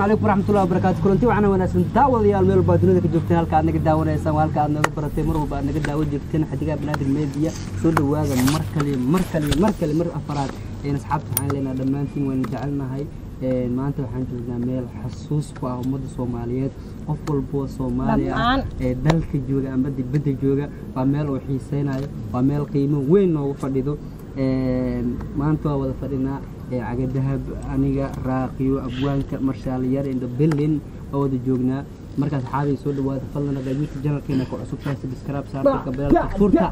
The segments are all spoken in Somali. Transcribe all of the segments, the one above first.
calaykum waraxmatullahi wabarakaatu kulanti waxaana wanaagsan daawadayaal meel walba dunida ka joogteen halka aad naga daawanaysaan waa halka aad nooga baratay mar walba aad naga daawo jirteen xadigaa banaadir media soo dhawaada mar kale mar kale mar kale mar afaraad een asxaabta waxaan leenahay dhammaantiin waynu jecelnahay Een, maanta waxaan joognaa meel xasuus ku ah ummadda soomaaliyeed qof walboo soomaali ah Dhammaan. ee dalka jooga ama dibadda jooga waa meel uu xiiseynayo waa meel qiimo weyn noogu fadhido Een, maanta waa wada fadhinaa ee cagadahab aniga raaqiyo abwaanka marshaalyar indho bellin waa wada joognaa markaas xaabay soo dhawaada fadlan hadaa youtube channelkeena ku cusub tahay subscribe saarta gabeelka furta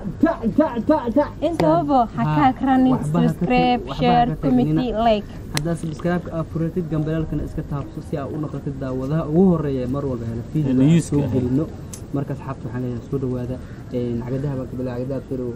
intaba ha Ha, ka akranin waxba ha ka subscribe tag- waxba ha share ka tagnina. committee like haddaa subscribe aad furatid gambeelkana iska taabso si aad u noqotid daawadaha ugu horeeya ee mar walba hela video Newska. soo gelino markaas xabta waxaan leenahay soo dhawaada Een, cagadaha baa kabila cagadaha firow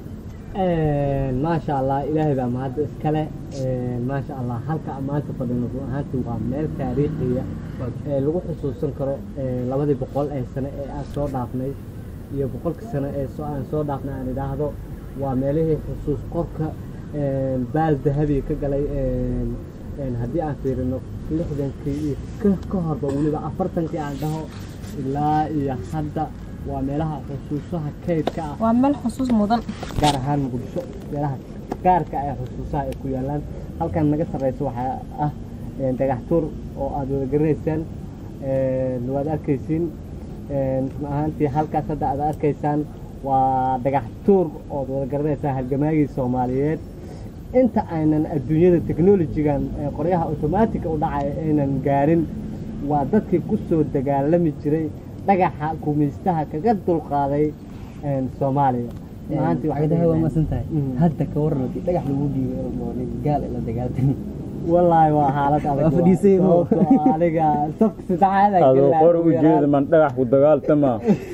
maasha allah ilaahay baa mahadda iskale maasha allah halka maanta fadhino run ahaantii waa meel taariikhiya ee lagu xusuusan karo ee labadii boqol ee sano ee aan soo dhaafnay iyo boqolkii sano ee soo aan soo dhaafnay aan idhaahdo waa meelihii xusuus qorka een, baal dahabiga ka galay een, een, haddii aan fiirino lixdankii iyo ka- ka horba weliba afartankii aan dhaho ilaa iyo hadda waa meelaha xusuusaha kaydka ah waa meel xusuus mudan gaar ahaan muqdisho meelaha gaarka ee xusuusaha ay ku yaalaan halkan naga sarreysa waxaa ah een, dhagax tuur oo aad wada garanaysaan een, waad arkaysiin een, run ahaantii halkaas hadda aad arkaysaan waa dhagax tuur ood wada garanaysaan halgamaagii soomaaliyeed inta aynan adduunyada technologigan ee qoryaha automaatica u dhacaya aynan gaarin waa dadkii ku soo dagaalami jiray dhagaxa gumaystaha kaga dulqaaday een, soomaaliya Run ahaantii waxay cagadaha waa leedahay- masan tahay Mhm. hadda ka waran haddii dhagax lagu dhiibay oo nin gaal ila dagaaltami wallaahi waa xaalad adag Waa fadhiisay mo. sababtoo ah aniga safka saddexaad aan adoo gelaa qor ugu u yaraan. jeeda man dhagax ku dagaaltama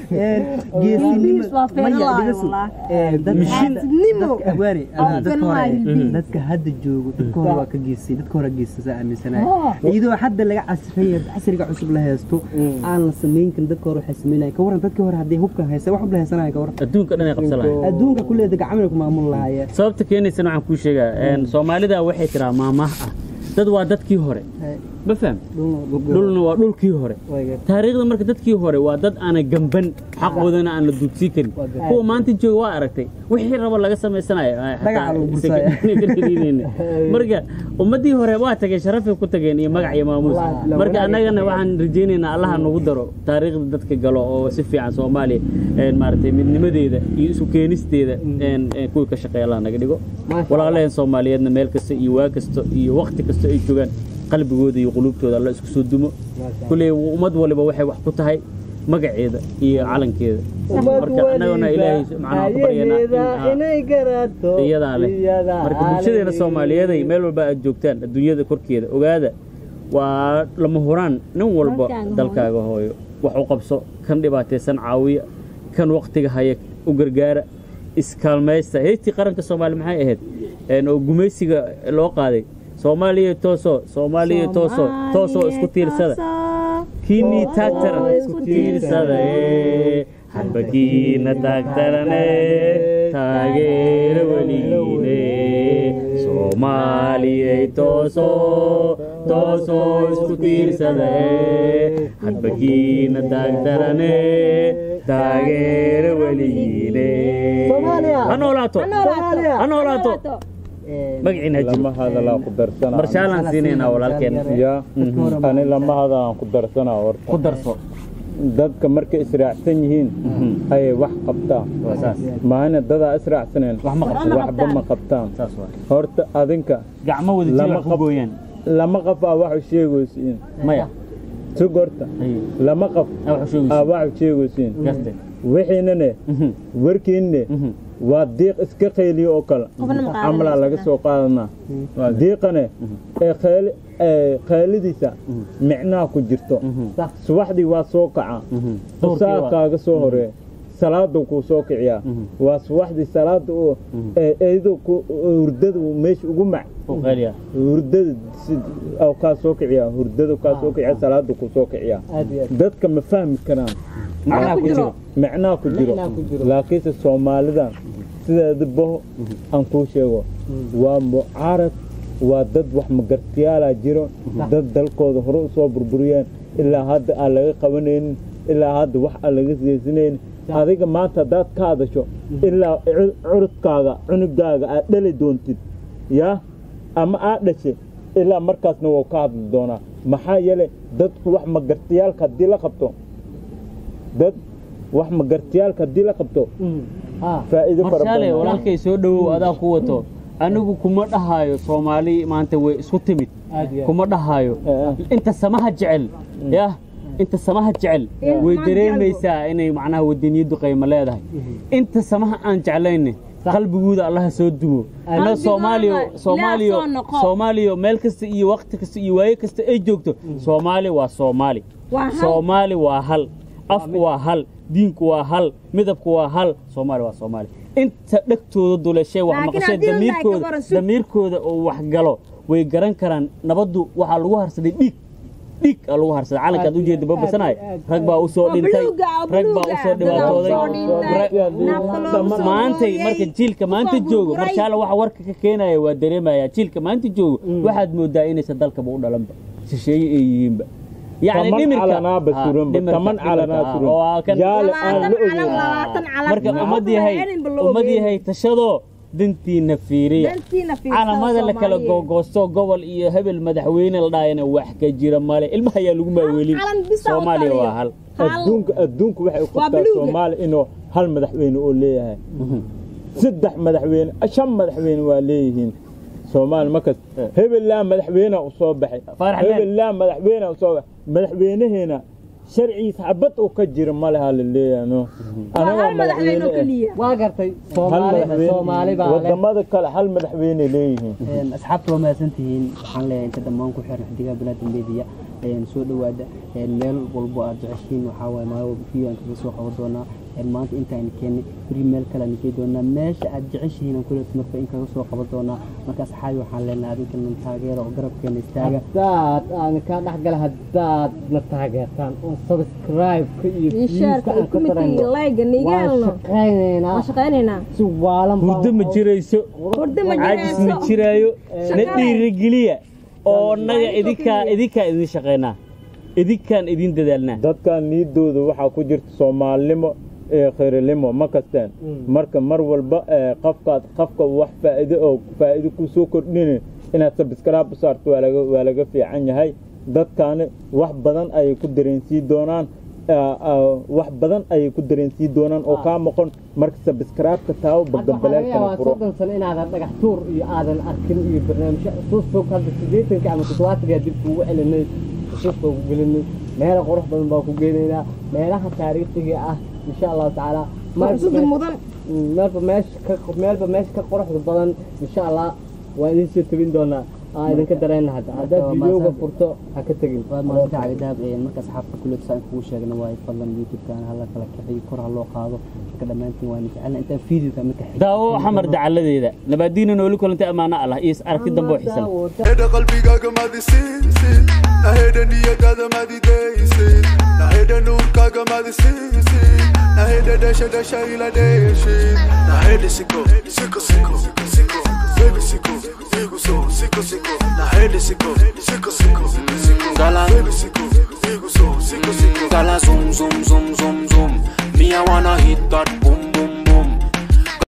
Ingiriis waa feenlayo wallaahi. Geesinimo. Waa feenlayo. dadka hadda joogo dadka hore waa ka geesay dadka hore geesa saa aaminsanahay iyadoo hadda laga casriya casriga cusub la haysto aan la samayn karin dadka hore waxay sameynayaan ka waran dadkii hore haddii hubka haysa wax hub la haysanaya ka waran adduunka dhan ay qabsanayaan adduunka kulleeda gacmina ku maamul lahaayeen sababta keenaysana waxaan kuu sheegaa een, soomaalida waxay tiraa maamaah ah dad waa dadkii hore ma faham dhulna waa dhulkii hore taariikhda marka dadkii hore waa dad aanay gamban xaqoodana aan la duudsii karin kuwa maanta jooga waa aragtay wixii rabo laga samaysanayo ay xataa Dhagaxa lagu isaga- bursaya. ka dhaliilayna. marka ummadii hore waa tageen sharafay ku tageen iyo magac iyo maamuus Waa- la marka wanaag- annagana waxaan rajaynaynaa allaha nagu daro taariikhda dadka galo oo si fiican soomaaliya een, maaragtay midnimadeeda iyo isu keenisteeda een, een, kuwii ka shaqeeya allah naga dhigo Maasha walaalaheen soomaaliyeedna meel kasta iyo waa kasta iyo waqti kasta ay joogaan qalbigooda iyo qulubtooda alla isku soo dumo kulley ummad waliba waxay wax ku tahay magaceeda iyo calankeeda marka annaguna ilaahay macnaha ku baryanaa in, ah, inay garato iyadaa leh marka bulshadeena soomaaliyeeday meel walba aad joogtaan adduunyada korkeeda ogaada waa lama huraan nin walba Dalkaaga dalkaaga hooyo wax u qabso kan dhibaataysan caawiya kan waqtiga haya u gargaara iskaalmaysta heystii qaranka soomaaliya maxay ahayd Een, oo gumaysiga loo qaaday soomaaliya tooso soomaaliya tooso toosoo isku tiirsada kiinii taagtaran isku tiirsada ee, hadbakiina taagtarane taageera weligiine soomaaliyay tooso toosoo isku tiirsada ee, hadbakiina taagtarane taageera weligiine Soomaaliya! ha noolaato Soomaaliya! ha noolaato magaciina ha lama jiro hadalaa ku darsanaa marshaalaan siinaynaa walaalkeen ya ani lama hadalaan ku darsanaa horta ku darso dadka markay israacsan yihiin ayay wax qabtaan waa saas maana dadaa israacsaneen wax ma qabsan waxba ma qabtaan saas waa horta adinka gacmo wada jir Lama wax ku qab- gooyaan lama qaf aa wax u sheegaysiin maya sug horta ay lama qaf wax u sheegayso aa wax u sheegaysiin gaste wixiinane warkiinne waa diiq iska qayliyo oo kale Qofna ma qaadanayso. camalaa laga soo qaadanaa diiqane ee qayli- ee qaylidiisa micnaha ku jirto subaxdii waa soo kaca saa kaaga soo horeeya salaada kuu soo kiciyaa waa subaxdii salaada oo ee eedo ku hurdada meesha ugu mac u qaaliya hurdada si oo kaa soo kiciyaa hurdada kaa soo kiciyaa salaada kuu soo kiciyaa aad iyo aad dadka ma fahmi karaan macnaha ku jiro macnaha ku jiro Macnaha ku jiro. laakiinse soomaalidan sideeda baho aan kuu sheego waa mucaarad waa dad wax magartiyaalaa jiro dad dalkooda hore u soo burburiyeen ilaa hadda aan laga qabanaynin ilaa hadda wax aan laga siyeysanaynin adiga maanta haddaad ka hadasho ilaa cu- curudkaaga cunugaaga aad dhali doontid yaa ama aad dhashay ilaa markaasna wuu ka hadli doonaa maxaa yeelay dadku wax magartiyaalka haddii la qabto dad wax magartiyaalka haddii la qabto faa'iido fara marshaale badan walaalkay soo dhowow adaa ku wato anigu kuma dhahayo soomaali maanta way isku timid kuma dhahayo inta samaha jecel yah inta samaha jecel way dareemaysaa inay macnaha wadaniyaddu qaymo leedahay inta samaha aan jeclayne qalbigooda allaha soo duwo ana soomaaliya soomaaliya soo noqo. soomaaliya meel kasta iyo waqti kasta iyo waaye kasta ay joogto soomaali waa soomaali Waa hal. soomaali waa hal afku waa hal diinku waa hal midabku waa hal soomaali waa soomaali inta dhegtooda dulashay wax Laakiin maqashay haddii la dhahay damiirkooda gabar sug. damiirkooda oo wax galo way garan karaan nabaddu waxaa lagu harsaday dhiig dhiig aa lagu harsaday calankaad ujeeda babasanaay rag baa usoo Oo dhintay buluuga, oo rag baa buluuga, usoo dad baa dhibaatooday usoo dhintay, Ra- nafta loogu soo maantay gooyay, marka jiilka maanta soo joogo burburay. marshaale waxa warka ka keenaya waa dareemaya jiilka maanta joogo waxaad moodaa inaysan dalkaba u dhalanba shisheeye ay yihiinba يعني taman dhimirka calanaaba Ah, suranba dhimirka, taman dhimirka, calanaa ah, suran oo kan- jaale aan la labaatan ogeyn calan labaatan calan marka ummad yahay ummad yahay tashadoo dantiina fiiriya dantiina fiirsada calamada la kala Soomaaliyeed. googoosto gobol iyo hebel madaxweyne la dhaayana wax ka jira male ilmaha ayaa lagu maaweelin calan bisa u soomaaliya taliya. waa hal adduunka adduunku waxay u Waa qabtaa buluuga. soomaali inuu hal madaxweyne oo leeyahay saddex madaxweyne shan madaxweyne waa leeyihiin soomaali markas hebellaa madaxweyne u soo baxay Faarax Meel. hebellaa madaxweyne u soo baxay madaxweynaheena sharciisa xabad uu ka jiro ma laha la leeyahay no anagaa hal madaxweyne oo eh. keliya waa gartay hal soomaali madaxweyne soomaali baa leh wadamada kale hal madaxweyne leeyihiin Een, asxaabta waa mahadsantihiin waxaan leeyahay inta dhammaan ku xiran xidigaha bilaada media een, soo dhowaada een, meel walbo aad jeceshiin waxaa waaye maalin video aan kaga soo qaban doonaa een, maanta intaan keenay beri meel kale aan keen doonaa meesha aad jeceshihiin aan kuleet marka in kaga soo qaban doonaa marka asxaabi waxaan leenahay adinkan taageera oo garabkeena istaaga haddaad aan ka dhexgala haddaad na taageertaan oo subscribe-ka iyo Iyo shaarka views-ka iyo aan ka kumidka iyo darayno like-ga waan niigaalno shaqaynaynaa waan shaqaynaynaa si waalan baan hurdo ma jirayso hurdo ma caajis ma jirayso jiraayo na Shaqada. dhiirigeliya oo naga idinkaa idinkaa idin shaqaynaa idinkaan idin dadaalnaa dadkan niidooda waxaa ku jirta soomaalinimo ee khayrilimo ma kasteen marka mar walba ee qafkaad qafka wax faa'iido oo faa'iido ku soo kordhini inaad subscribe u saarto waa laga waa laga fiican yahay dadkaani wax badan ayay ku dareensiin doonaan aa, aa, wax badan ayay ku dareensiin doonaan oo kaa maqon marka subscribe-ka taawo hadda waxaa laga bagambaleelkana yaabaa furo soddon sano inaadan dhagax tuur iyo aadan arkin iyo barnaamijyo xusuus fog hadda siddeetanka ama toddobaatanka dib kuugu celinay xusuus baa ku gelinay meelo qurux badan baa ku geynaynaa meelaha taariikhiga ah insha allahu tacaala xusuusta mudan meelba meesha ka meelba meesha ka quruxda badan insha allah waa idin soo tebin doonaa aa idinka dareenna hadda haddaad waa videoga mahadsan. furto ha ka tegin waa maalinta cagadaab marka asxaabta kuleet saan kugu sheegna waa fadlan youtube-kan hala kala kaxiyo kor ha loo qaado marka dhammaantiin waa jecelna intaan videoka marka xig daawo xamar dacaladeeda nabaadiina nooli kulantay ammaano allah iyo is aragti dambe oo xisan Naheda qalbigaaga madisiisin naheda niyadaada madidaysin naheda nuurkaaga madisiisin naheda dhasha dhasha ila dheeshin naheda siko siko siko siko baby siko igu so siko siko naheda siko siko siko siko Gala. baby siko igu so siko siko Gala zoom zoom zoom zoom zoom. Me I wanna hit that boom